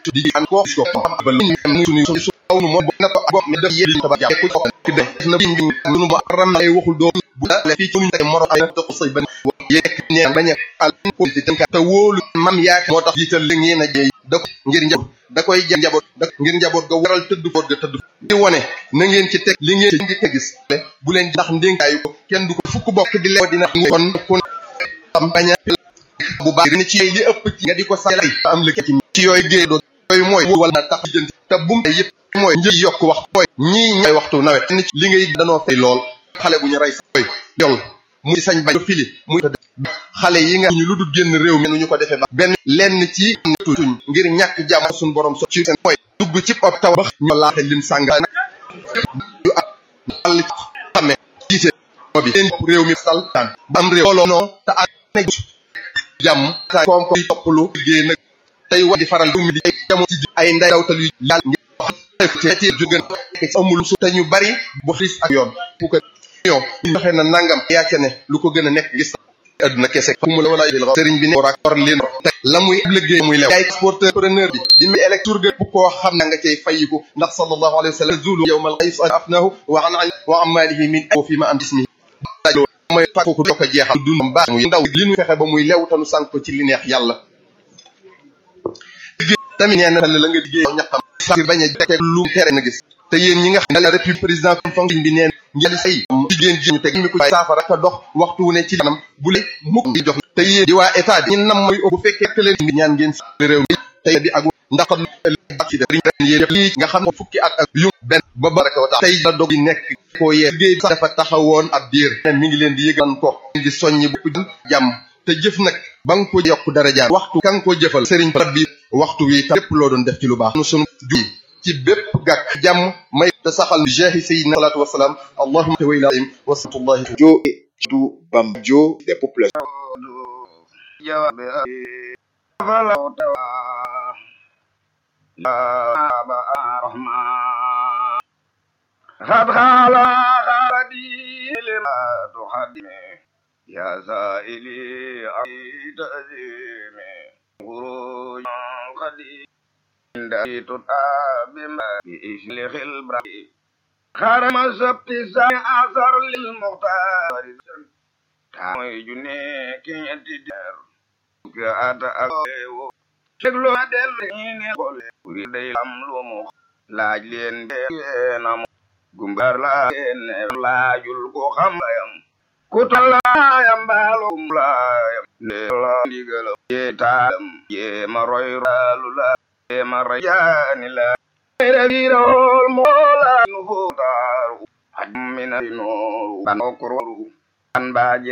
di an ko ko ba lu ñu suñu su aw nu mo na ko bopp def yéen ta ba jàpp ko ki def na biñ biñ lu ba ram ay waxul do bu la fi ci ñu moro ay to ko sey ban yek ne bañ al ko ci tan te wóolu mam yaak moo tax jiital li ngeen a jey da ko ngir njaboot da koy jël njaboot da ngir njaboot ga waral tëdd ko ga tëdd di wone na ngeen ci teg li ngeen ci gis bu leen ndax ndénkaayu ko kenn du ko fukk bokk di lew dina kon kon am baña bu baax ni ci li ëpp ci nga di ko salay am la ci ci yooyu géey doo yooyu mooy wala tax jënd te bum yëpp mooy njëg yokk wax mooy ñii ñooy waxtu nawet ni li ngay danoo fay lool xale bu ñu rey sa koy jol muy sañ bañ fili muy xale yi nga ñu lu dul génn réew mi ñu ko defee ba benn lenn ci tuñ ngir ñàkk jàmm suñu borom so ci seen mooy dugg ci op taw ba ñu laate lim sànga yu àll xame jiite bi seen réew mi sal tan ba am réew looloo noo te ak jàmm koom ko topplu liggéey nag tey wa di faral du mi di jamono ci ay nday dawtal yu yàlla ngir ci jógën amul su te ñu bari bu xiis ak yoon fu ko yoon ñu waxee na nangam yaa ca ne lu ko gën a nekk gis adduna kese fu mu la wala dil sëriñ bi ne war ak war leen te la muy liggéey muy lew yaay sporteur preneur bi di mi électour ga bu koo xam na nga cay fayiku ndax sallallahu alayhi wa sallam zulu yawmal qais afnahu wa an wa amalihi min wa fi ma am bismi mooy fàkk ko ko jeexal dund baax muy ndaw li ñu fexe ba muy lew tanu sànq ko ci li neex yàlla tamit nee na la nga liggéey ñaqam ngir bañ a teg lu tere na gis te yéen ñi nga xam ne la république président fonction bi neen ngeen say jigéen ji ñu teg mi ko saafara ka dox waxtu wu ne ci kanam bu le mukk di jox te yéen di waa état bi ñi nam mooy bu fekkee te leen bi ñaan ngeen si réew mi tey di ak ndax ci def yéen lii nga xam ne fukki at ak yu benn ba baraka wa tax tey la dog yi nekk koo yee liggéey sax dafa taxawoon ab diir mi ngi leen di yëgal ko di soññi bu jàmm te jëf nag ba nga ko yokk daraja waxtu ka nga ko jëfal sëriñ rabbi waxtu wi tam lépp loo doon def ci lu baax nu sunu juy ci bépp gàkk jàmm may te saxal jeexi sayyidina salaatu wasalaam allahumma te way laim wasatullahi jo du bam jo des populations خد خالا خالدي لما تحدث يا سائلي عيد أزيمي خروج قديم عند تتاب ما بإشل خلبرة خرم سبت سامي أثر للمختار تامي جنيك يتدر كأتا أكيو شكلو دل إني قول وريد يملو مخ laaj leen beenam gumbar la leen laajul ko xam layam ku talaayam baalum laayam ne la ndigalam yee taalam yee ma roy raalu la yee ma rajaani la revirol moola nu fotaaru hammina nooru ban okroru ban baaje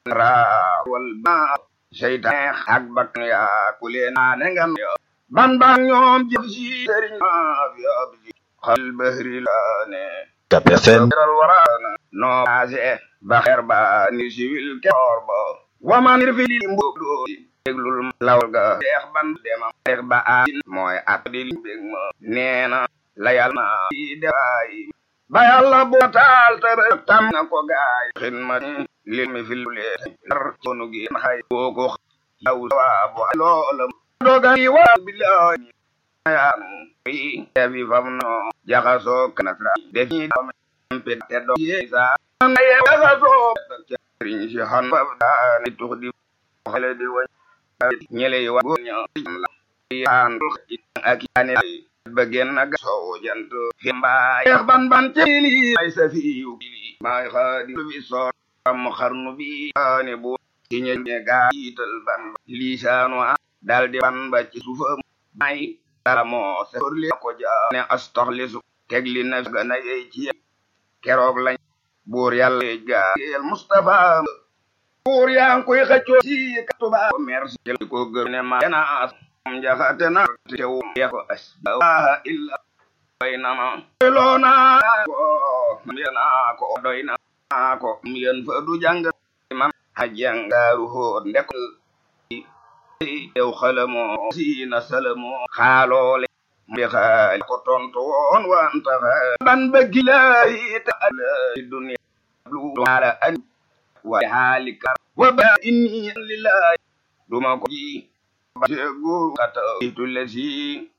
raa wal baa seytaan ak bakkan yaa ku leen naane ngam ban bang ñoom jëf si sëriñ maa fi ab si xal bahri laane KPFM ral waraana noo maase ba xeer ba ni siwil keroor ba waman ir fi li mbudo déglul lawal ga deex ban demam deex ba aasin mooy at di li bég ma neena la yàlla na di defaay ba yàlla bu taal te ba tam na ko gaay xin ma li mi fi lu lee nar sonu gi xay boo ko yaw waa bu loolam dogani wa billahi yaanu yi defi fam no jaxasoo kanatra defi dame mpe te do yesa na ye jaxasoo riñ si han ba daani tux di xale di wañ ñele yi wa goña la yaan ak yaane ba genn ga soo jant fi mbaay yeex ban ban celi ay sa fi yu kili maay xaadi bi soo am xarnu bi aane bu ci ñe gaa yital ban lisaanu dal di ban ba ci suufa may dala moo se li ko jaane astaxlisu teg li na gana yey ci keroog lañ buur yàlla gaayel Mustafa buur yaa ngi koy xëccoo si katuba merci ko gër ne ma yana as am jaxate na tew ya ko as waa illa doy na ma doyloo naa ko yana ko doy na ko yen fa du jàng man hajjangaaru hoot ndek yow xalamoo siina salamoo xaaloole mbi xaali ko tontu woon wanta ban bëggi laayi ta alaayi dunya lu ala an wa haalika wa ba inni lillahi duma ko ji ba seegu kata itu lesi